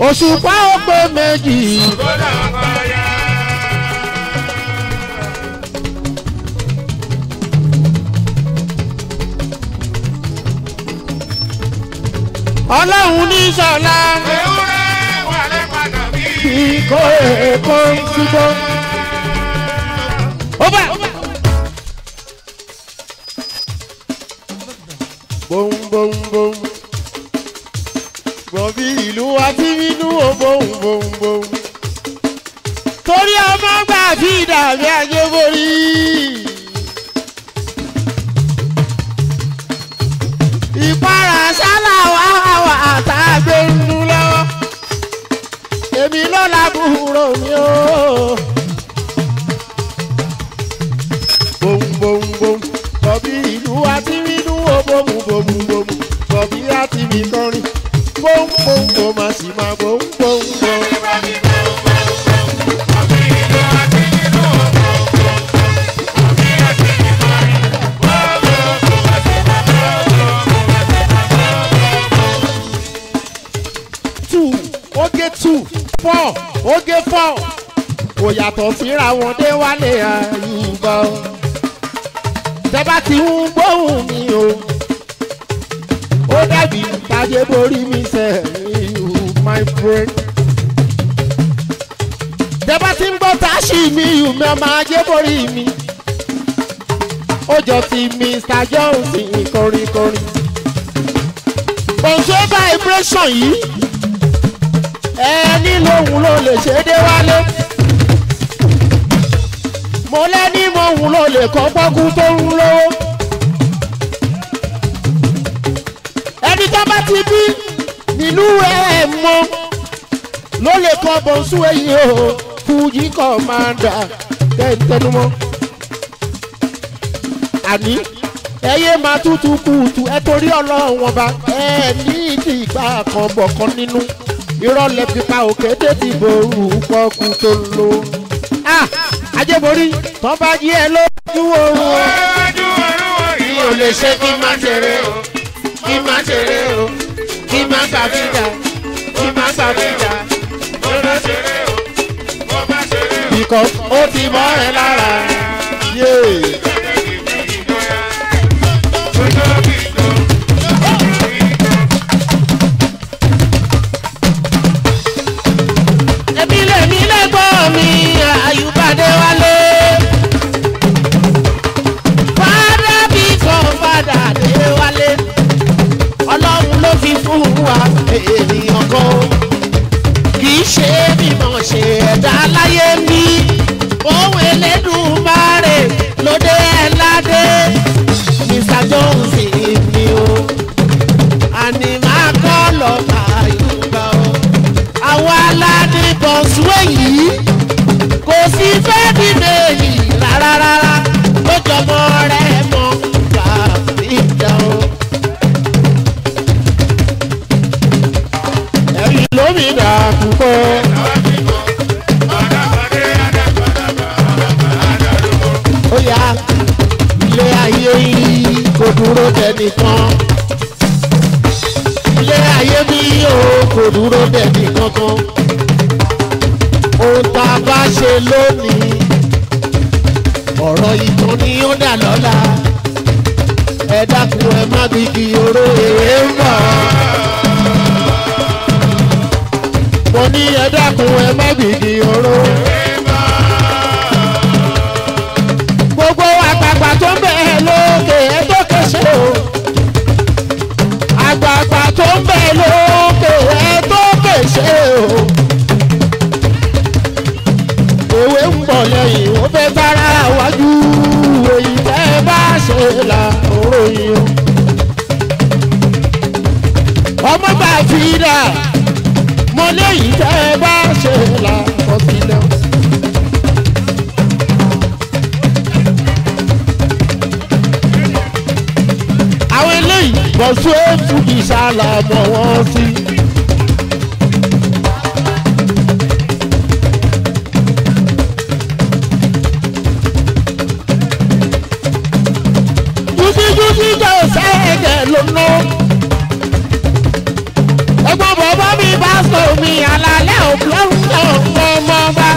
òṣùpá ó pé méjì Kódà ọkọ̀ ya. ọlọ́run ní sọ̀la Ewúrẹ́ wà lẹ́pàdà bí. bí kò èkó ń túbọ̀. ó bá. bóun bóun bóun bọ̀bí ìlú àti inú o bóun bóun bóun. torí ọmọ gbà bí dàbí ajé borí. ìpara sálà wà wà tá a gbé ń dún lọ́wọ́ èmi ló lábúrò mi o. bòm bòm bòm bọ̀bí ìlú àti inú o bòm bòm bòm bọ̀bí àti mi kọrin bòm bòm bòm a sì máa bòm bòm bòm. two oge two four oge four kò yàtọ̀ síra wọn dé wálé àyùbá o tẹ́bá ti ń gbóhùn mi o ó dàbí tajé borí mi sẹ́yìn my friend tẹ́bá ti ń gbọ́ táṣì mi yù mí ọmọ ajé borí mi ó jọ ti Mr Johnson kọrinkọrin òṣè vibration yìí ẹni lòun ló lè ṣe dé wálé mo lẹ́ni mo hùn ló lè kọ́ pọ́kú tó ń lówó ẹni tó bá ti bí nílùú ẹ̀ mọ́ ló lè kọ́ bọ̀nsú èyí o fújì kọ́mándà tẹ́ntẹ́numọ́ àní ẹyẹ máa tútù kùtù ẹ torí ọlọ́run ọba ẹ ní ìdí ìgbà kan bọ̀ kan nínú irọ́ lẹ fi pa òkété ti ború pọ́kú tó ń lo. ajẹ́borí tán bá jí ẹ lójú oorun o. Iwájú ọ̀run wọ̀nyí. mi ò lè ṣe kí n má ṣeré o kí n má ṣeré o kí n má gbàgbéjà kí n má gbàgbéjà. Mo bá ṣeré o, mo bá ṣeré o. because ó ti mọ́ ẹ lára. Yeah. èmi lèmi lẹ́gbọ́n mi àyùbádé wálé. fada bí kan fada dé wálé. ọlọ́run ló fi fún wa ènìyàn kan. kì í ṣe mímọ̀ ṣe ẹ̀dá láyé mi. ohun Elédùmarè lóde ẹ̀ ládé. Mr Johnson ni o. àní máa kọ́ lọ́ọ́ àyùbá o àwọn aládìbọn súwé yìí kò sí fẹ́ bí méjì rárá rárá lójọmọ rẹ mọ bàbíjà o. ẹ̀rí lómìnira púpọ̀ ó yá ilé ayé yìí kò dúró dẹnìkan ilé ayé mi ò kò dúró dẹ̀bi kankan. ohun tá a bá ṣe lónìí ọ̀rọ̀ ìtàn ni ó dà lọ́la. ẹ dákun ẹ má gbígi oró èrè ń bọ̀. mo ní ẹ dákun ẹ má gbígi oró. gbogbo àgbààgbà tó ń bẹ̀ lókè ẹ tó kéṣe o àgbààgbà tó ń bẹ lókè ẹ tó kèsè o. òwe ń bọ̀ lẹ́yìn ó fẹ́ bára wájú èyí tẹ́ bá ṣe là òròyìn o. ọmọ bá fi dà mo léyìí tẹ́ bá ṣe là ọ̀sílẹ̀ o. àwọn eléyìí bọ̀sùn ètù ìsàlà mọ̀ wọ́n sí. jújíjújí jẹ́ òsèǹgẹ̀ lónà. ẹ̀gbọ́n bàbá mi bá sọ mi mi àlàlẹ́ òkú ọ̀hún ọmọ ọba.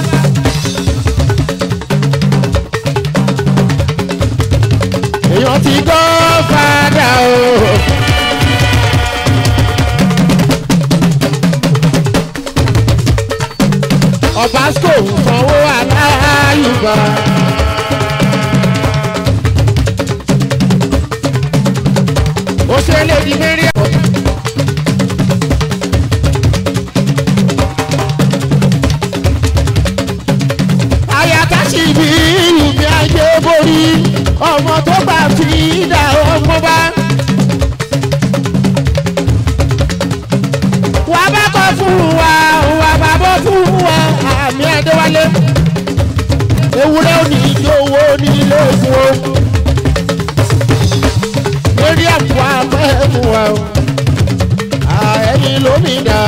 èèyàn ti gbọ́ fada o. ọ̀básíkò ń sanwó aláyùbá. ó ṣe lè di mẹ́rin. ayatollah bí ìlú mi ajé borí ọmọ tó bá fi dà ọmọ bá. wàá bá kọ́ fún wa wàá bá bọ́ fún wa àmì ẹ̀dẹ́wálé. ewúrẹ́ ò ní ijó owó nílé ògùn o. lórí àpò àmọ́ ẹ̀mú wa o. ẹ̀yin lómi dà